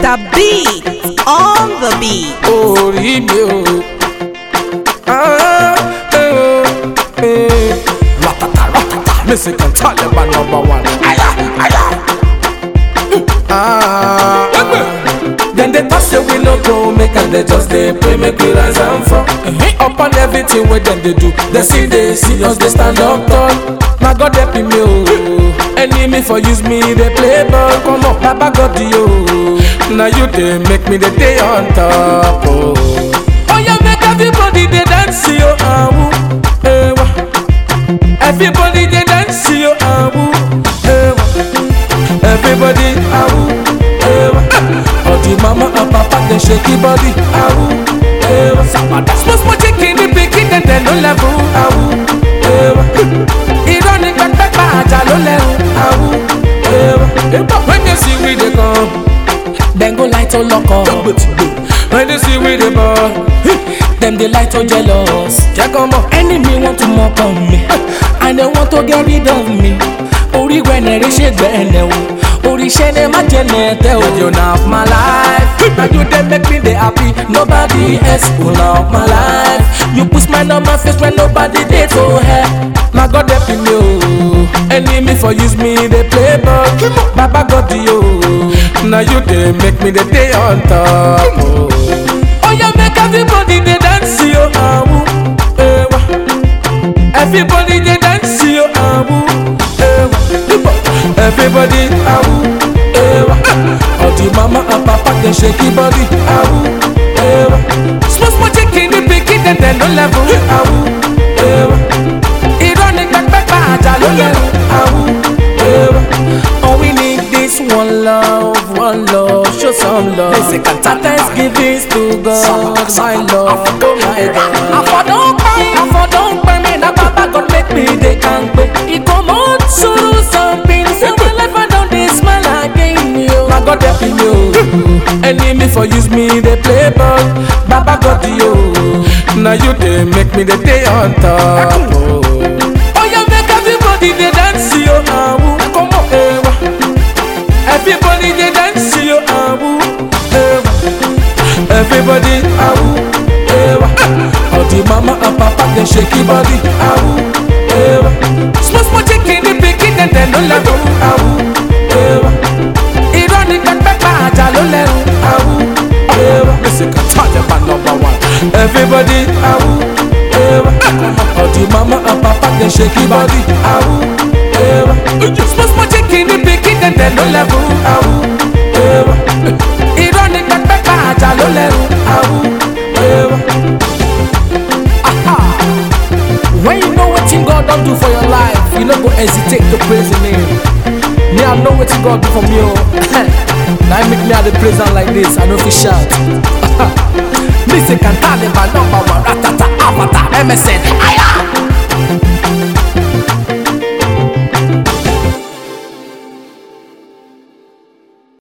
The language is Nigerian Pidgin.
Mr. Beat on the beat. orí mi o. Ah, eh, oh, eh. Ratata ratata, Mexican Taliban number one. Aya, aya. Ah, Then they talk say we no go make and they just dey pray make we rise and fall. Upon everything wey dem dey do, they see dey see us dey stand up tall. Na God help me o. Enemy for use me dey play ball, come on, Baba God yo. Na you dey make me dey dey on top o. Oya make everybody dey dance yo, awu, ewa. Everybody dey dance yo, awu, ewa. Everybody, awu, ewa. All the mama and papa dey shake the body, awu, ewa. Small small chicken dey pikin dem dem no level, awu, ewa. Irọ́ ni pẹ́pẹ́pẹ́ àjà ló lẹ́rù, awu, ewa. When you see we dey come, dem go light on lock up. When you see we dey ball, dem dey light on jealous. Jẹ́ kọ́ mọ̀. enemy want to mock on me and they want to get rid of me orí gbẹ̀nẹ̀rẹ̀ ṣe gbẹ̀nẹ̀ o oríṣẹ́ ni má jẹ́ nẹ̀tẹ̀ o. You know of my life. Now you dey make me dey happy. nobody else will love my life you put smile on my face when nobody dey to help. Na God help me o. Enemy for use me dey play ball. Baba God yo. Na you dey make me dey dey on top o. Oya make everybody dey dance yo. Awu, ewa. Everybody dey dance yo. Awu, ewa. Everybody awu, ewa. All the mama and papa dey shake the body. Awu, ewa. Small small chicken dey pikin dem dem no level. Awu, ewa. Irọ́ ni pẹ́pẹ́pẹ́ àjà ló lẹ́rù. Awu, ewa. all we need is one love one love show some love. thanksgiving to God my love oh my God. àfọ̀dọ́pẹ́ àfọ̀dọ́pẹ́ mi na baba God make me dey kampe. ìkọ̀mọ́ sùúrù something say my life I don dey smile again yo. Na God help me o. Enemy for use me dey play ball. Baba God yo. Na you dey make me dey dey on top o. Oya make everybody dey dance yo. Awu, come on, ewa. Everybody dey dance yo. Awu, ewa. Everybody awu, ewa. All the mama and papa dey shake the body. Awu, ewa. Small small chicken dey pikin dem dem no level. Awu, ewa. Irọ́ ni pẹ́pẹ́pẹ́ àjà ló lẹ́rù. Awu, ewa. Mexican Taliban number one. Everybody awu, ewa. All the mama and papa dey shake the body. Awu, ewa. Small small chicken dey pikin dem dem no level. Awu, ewa. Irọ́ ni pẹ́pẹ́pẹ́ àjà ló lẹ́rù. Awu, ewa. When you know wetin God don do for your life, you no go hesitate to praise Him name. Me, I know wetin God do for me o. Na Him make me I dey praise am like this, I no fit shout. Me say Kantale ba number one, ratata, avatar, MSN,